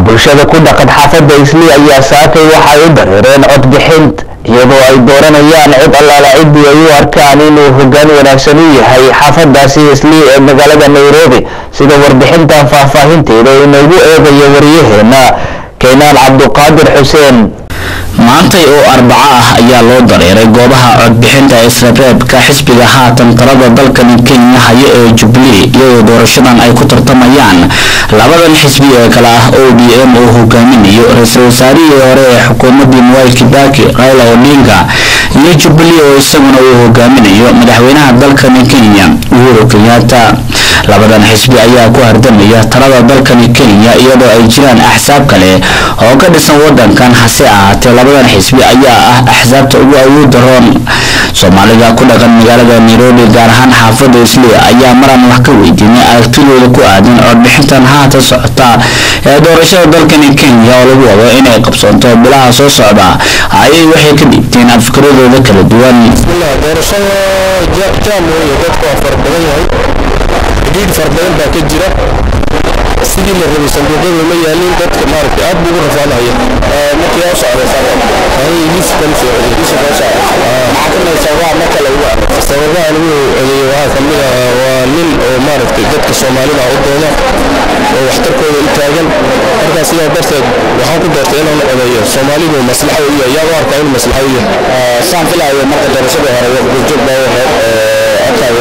bulshada ku dhaqan xaafadda islii ayaa saakay waxay u dareereen codbixint iyadoo ay dooranayaan cod allaala ciddii ay u arkaan inuu hoggaan wanaagsan u yahay xaafadaasi islii ee magaalada nairobi sida warbixintan faahfaahinteeda inoogu eegayo waryaheena keenaan cabduqaadir xuseen maantay oo arbaco ah ayaa loo dareeray goobaha codbixinta isreebreebka xisbiga haatan talada dalkani kenya hayo ee jubilee iyadoo doorashadan ay ku tartamayaan labadan xisbi ee kale ah o d m oo hogaaminayo ra-iisul wasaarihii hore ee xukuumadii mwai kibaki raila odinga iyo jubilee oo isaguna uu hogaaminayo madaxweynaha dalkani kenya uhuru kenyatta labadan xisbi ayaa ku hardamaya talada dalkani kenya iyadoo ay jiraan axsaab kale oo ka dhisan wadankan hase ahaatee labadan xisbi ayaa ah axsaabta ugu awoodda roon soomaalida ku dhaqan magaalada nairobi gaar ahaan xaafadda islii ayaa maraan wax ka weydiinay aragtidooda ku aadan codbixintan haatan socota ee doorashada dalkani kenya oo lagu wado inay qabsoonto bilaha soo socda ayay waxay ka dhiibteen afkaradooda kala duwan doorashada jaam weeye dadku waa fara badan yahay xidhiidh fara badan baa ka jira sidii la rabay sanduuqyadu ma yaalin dadka maaragtay aad buu ugu rafaadahaya markii yaa socday liskan socday maxaa kamid sababaha marka lagu arko sababaha lagu codeeyo waxaa kamid ah waa nin oo maaragtay dadka soomaalida u dooda oo waxtarkooda u taagan markaa sidaa darteed waxaan ku doortay inaan codeeyo soomaalidu maslaxa u yahay yaa u arkaa inuu maslaxa u yahay saan filaayo marka doorashadii hore gurjoog baa ahayd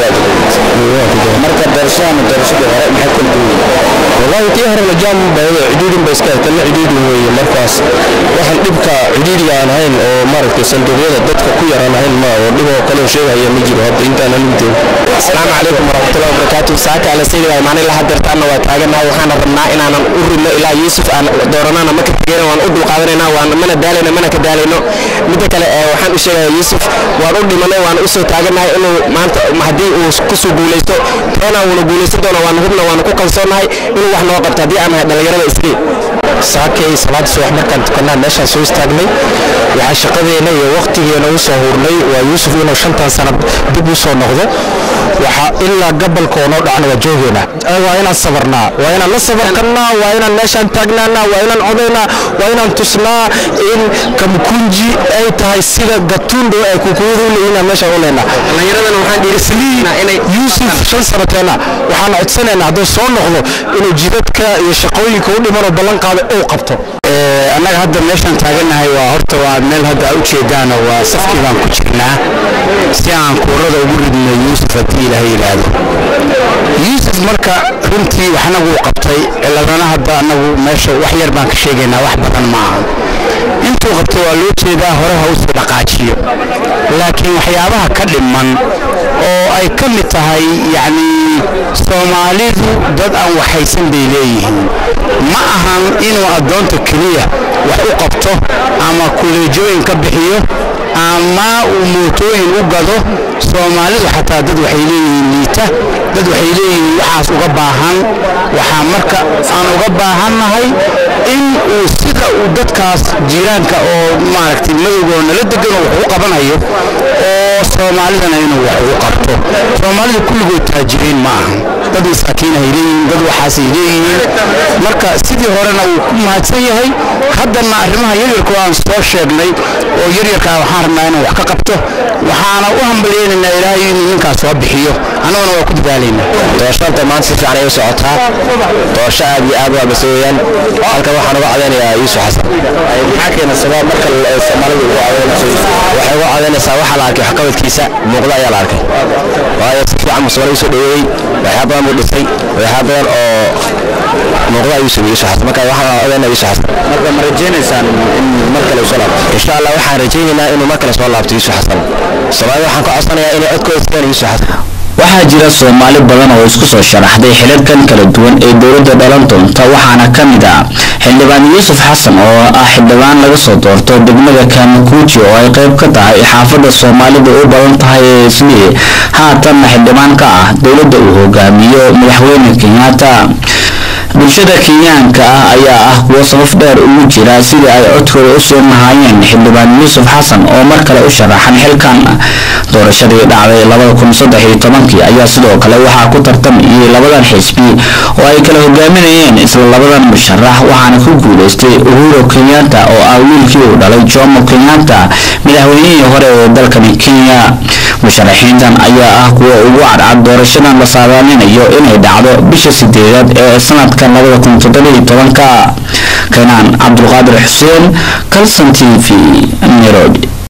marka doorashadan doorashadii hore maxay kala duwan wallahi tii hore lajaam baa cidhiidhin ba iska kana cidhiidhin weeye markaas waxaan dhibka cidhiidhiga aan ahayn oo maaragtay sanduuqyada dadka ku yaraan ahayn ma oo dhib oo kale oo sheegaya ma jiro hadda intaan alimteen asalaamu calaykum waraxmatullahi wabarakaatu saaka ala saydi waa imaanay laha deertaana waa taaganahay waxaana rabnaa inaanan u ridno ilaa yuusuf aan dooranana ma ka tegeyna waan u dulqaadanaynaa waan mana daalayno mana ka daalayno midda kale waxaan u sheegayaa yuusuf waan u dhimanay waan u soo taaganahay inuu maanta haddii uu kusoo guulaysto toona wuuna guulaysan doona waan hubna waan ku kalsoonahay inuu wax noo qabto haddii aan nahay dhallinyarada iskii saakay salaada subax markaan tukanaa meeshaan soo istaagnay waxaa shaqadeena iyo waqtigeena u soo hurnay waa yuusuf inuu shantan sano dib u soo noqdo waxaa ilaa gabalka oo noo dhacna waa joogeena waa inaan sabarnaa waa inaan la sabarkanaa waa inaan meeshaan taagnaanaa waa inaan codaynaa waa inaan tusnaa in kamkunji ay tahay sida gatundo ay kukuyadu leeyihiin meeshaan u leynaa dhallinyaradana waxaan dhiirigelinaa inay yuusuf shan sano teena waxaan codsanaynaa hadduu soo noqdo inuu jidadka iyo shaqooyinka u dhimanoo ballan qaada uu qabto annaga hadda meeshaan taaganahay waa horta waa meel hadda a ujeedaana waa safkii baan ku jirnaa si aan kuurada ugu ridno yuusuf haddii ilaahay yidhaahdo yuusuf marka runtii waxna wuu qabtay ciladana hadda annagu meesha wax yar baan ka sheegaynaa wax badan ma aha intuu qabtay waa loo jeedaa hore ha usii dhaqaajiyo laakiin waxyaabaha ka dhiman oo ay ka mid tahay yacni soomaalidu dad aan waxaysan bay leeyihiin ma ahan inuu addoonta keliya wax u qabto ama kuleejooyin ka bixiyo ama uu mootooyin u gado soomaalidu xataa dad waxay leeyihiin liita dad waxay leeyihiin waxaas uga baahan waxaa marka aan uga baahannahay in uu sida uu dadkaas jiiraanka oo maaragtay madowgoo nala degan oo wax u qabanayo oo soomaalidana inuu wax ugu qabto soomaalida kulligood taajiriin ma ahan dad masaakiin ay leeyihiin dad waxaasay leeyihiin marka sidii horena uu ku mahadsan yahay haddana arrimaha yaryarka aan soo sheegnay oo yaryarkaa waxaan rabnaa inuu wax ka qabto waxaana u hambalyeynaynaa ilaahay inuu ninkaas soo bixiyo annaguna waa ku dadaalaynaa doorashada maanta si fiican ay u socotaa doorasho aad iyo aad waa base weeyaan halkan waxaan uga cadaynayaa yuusuf xasan maxaa keena sabab marka soomaalida ugu cadaynayso waxay uga cadaynaysaa waxaa la arkay waxqabadkiisa muuqda ayaa la arkay waayo si fiican buu soomaalida soo dhoweeyey waxyaa badan buu dhisay waxyaa badan oo muuqda ayuu sameeyey yuusuf xasan marka waxaan ogaynaa yuusuf xasan marka ma rajaynaysaan in mar kale soo laabto insha allah waxaan rajaynaynaa inuu mar kale soo laabto yuusuf xasan soomaalida waxaan ka codsanayaa inay codkooda siiyaan yuusuf xasan waxaa jira soomaali badan oo isku soo sharaxday xilalkan kala duwan ee dowladda dhalan doonta waxaana ka mid ah xildhibaan yuusuf xasan oo ah xildhibaan laga soo doorto degmada kaamakuuji oo ay qayb ka tahay xaafadda soomaalida u badan tahay ee islii haatanna xildhibaan ka ah dowladda uu hogaamiyo madaxweyne kenyatta bulshada kenyaanka ah ayaa ah kuwo sabab dheer ugu jira sidii ay codkooda u soo nahaayeen xildhibaan yuusuf xasan oo mar kale u sharaxan xilkan doorashadii dhacday labada kun saddex iyo tobankii ayaa sidoo kale waxaa ku tartamayay labadan xisbi oo ay kala hogaaminayeen isla labadan musharax waxaana ku guuleystay uhuro kenyatta oo ah wiilkii uu dhalay jomo kenyatta madaxweynihii hore ee dalkani kenya musharaxiintan ayaa ah kuwa ugu cadcad doorashadan la saadaalinayo inay dhacdo bisha sideedaad ee sanadka labada kun toddobiyo tobanka kanaan cabdulqaadir xuseen kalson t v nairobi